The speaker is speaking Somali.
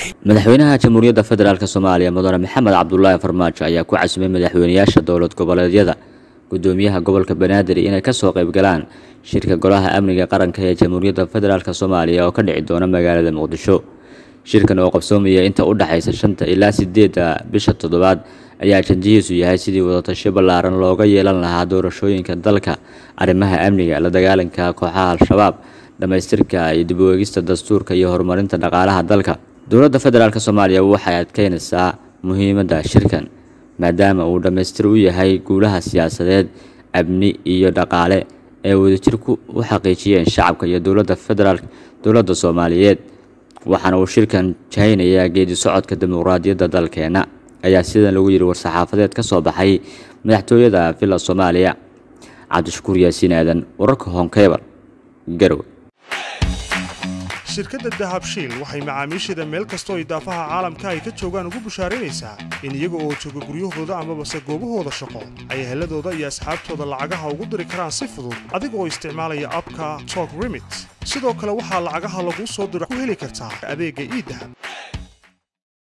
madaxweynaha jamhuuriyadda federaalk soomaaliya mudane maxamed cabdulaahi farmaajo ayaa ku casumay madaxweynayaasha dowlad goboleedyada gudoomiyaha gobolka banaadir inay kasoo qayb galaan shirka golaha amniga qaranka ee jamhuuriyadda federaalk soomaaliya oo ka dhici doona magaalada muqdisho shirkan oo qabsoomaya inta u dhexaysa shanta ilaa sideedda bisha toddobaad ayaa ajandihiisu yahay sidii wadatasho ballaaran looga yeelan lahaa doorashooyinka dalka arrimaha amniga la dagaalanka kooxaha al-shabaab dhammaystirka iyo dib u eegista dastuurka iyo horumarinta dhaqaalaha dalka dowladda federaalk soomaaliya waxay adkeynaysaa muhiimadda shirkan maadaama uu dhammaystir u yahay guulaha siyaasadeed amni iyo dhaqaale ee wadajirku u xaqiijiyeen shacabka iyo dowladda federaalk dowladda soomaaliyeed waxaana uu shirkan jahaynayaa geedi socodka dimuqraadiyadda dalkeena ayaa sidan lagu yidhi war-saxaafadeed ka soo baxay madaxtooyada villa soomaaliya cabdishakuur yaasiin aadan wararka honkebal garowe shirkadda dahabshiil waxay macaamiisheeda meel kastoo idaafaha caalamka ay ka joogaan ugu bushaaraynaysaa in iyaga oo jooga guryahooda amabase goobahooda shaqo ay heladooda iyo asxaabtooda lacagaha ugu diri karaan si fudud adiga oo isticmaalaya abka tok remit sidoo kale waxaa lacagaha laguu soo diro ku heli kartaa adeegga iidahab